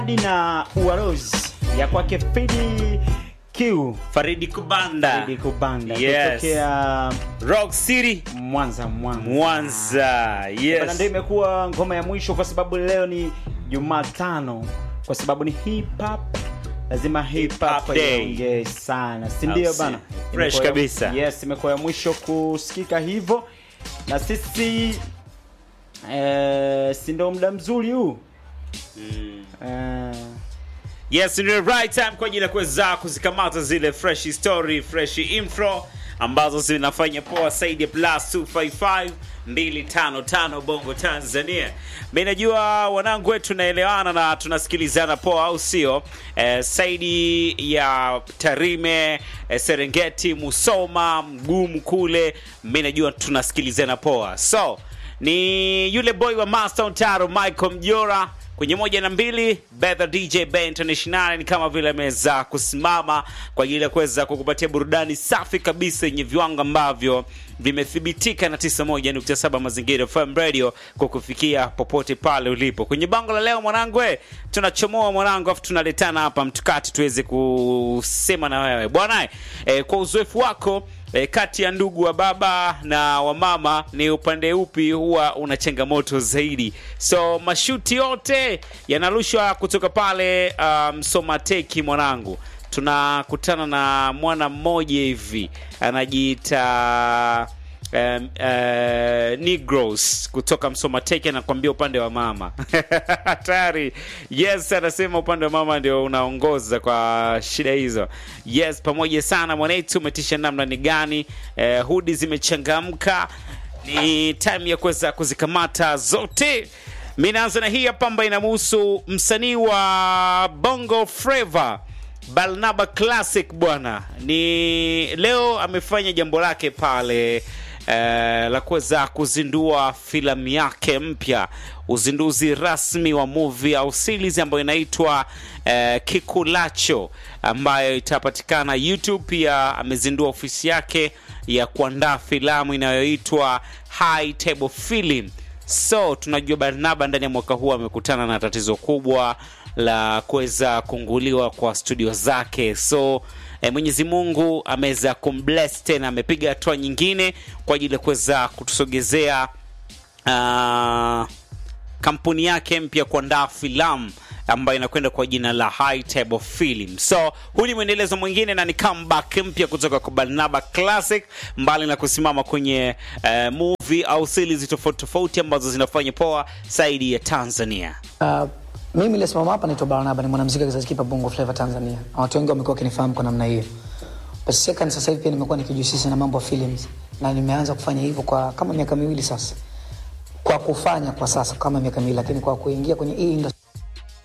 na uarozi ya kwake Fidi Q Faridi Kubanda Fidi Kubanda Yes. kutokea Rock City Mwanza Mwanza Mwanza Bana, yes ndio imekuwa ngoma ya mwisho kwa sababu leo ni Jumatano, kwa sababu ni hip hop, lazima hip Hip hop hop day. iongee sana, si ndio Au si? bana? Fresh Imekuwa ya- kabisa. Yes, imekuwa ya mwisho kusikika hivyo, na sisi eh, si ndio muda mzuri huu eh, Yes, ni the right time kwa ajili ya kuweza kuzikamata zile fresh story, fresh info ambazo zinafanya poa zaidi ya plus 255 255 Bongo Tanzania. Mimi najua wanangu wetu tunaelewana na tunasikilizana poa, au sio? Eh, saidi ya Tarime, eh, Serengeti, Musoma, Mgumu kule, mimi najua tunasikilizana poa. So, ni yule boy wa Master Ontaro Michael Mjora kwenye moja na mbili Betha DJ Bay International ni kama vile ameweza kusimama kwa ajili ya kuweza kukupatia burudani safi kabisa yenye viwango ambavyo vimethibitika na 91.7 Mazingira FM Radio kwa kufikia popote pale ulipo. Kwenye bango la leo mwanangu, eh, tunachomoa mwanangu, afu tunaletana hapa mtukati tuweze kusema na wewe bwana eh, kwa uzoefu wako E, kati ya ndugu wa baba na wa mama ni upande upi huwa una changamoto zaidi? So mashuti yote yanarushwa kutoka pale Msomateki. Um, mwanangu, tunakutana na mwana mmoja hivi anajiita um, uh, Negros kutoka Msomateki anakwambia upande wa mama hatari. Yes, anasema upande wa mama ndio unaongoza kwa shida hizo. Yes, pamoja sana mwanetu, umetisha namna ni gani? Eh, hudi zimechangamka, ni time ya kuweza kuzikamata zote. Mi naanza na hii hapa ambayo inamhusu msanii wa Bongo Flava Barnaba Classic bwana, ni leo amefanya jambo lake pale eh, la kuweza kuzindua filamu yake mpya, uzinduzi rasmi wa movie au series ambayo inaitwa eh, Kikulacho ambayo itapatikana YouTube. Pia amezindua ofisi yake ya kuandaa filamu inayoitwa High Table Film. So tunajua Barnaba ndani ya mwaka huu amekutana na tatizo kubwa la kuweza kunguliwa kwa studio zake. So eh, Mwenyezi Mungu ameweza kumbless tena, amepiga hatua nyingine kwa ajili ya kuweza kutusogezea ah, kampuni yake mpya kuandaa filamu ambayo inakwenda kwa jina la High Table Film. So huu ni mwendelezo mwingine na ni comeback mpya kutoka kwa Barnaba Classic, mbali na kusimama kwenye eh, movie au series tofauti tofauti ambazo zinafanya poa zaidi ya Tanzania. Uh, mimi nilisimama hapa naitwa Barnaba, ni mwanamuziki wa kizazi kipya Bongo Flava Tanzania. Na Watu wengi wamekuwa wakinifahamu kwa namna hiyo. But second, sasa hivi pia nimekuwa nikijihusisha na mambo ya films na nimeanza kufanya hivyo kwa kama miaka miwili sasa. Kwa kufanya kwa sasa kama miaka miwili, lakini kwa kuingia kwenye hii industry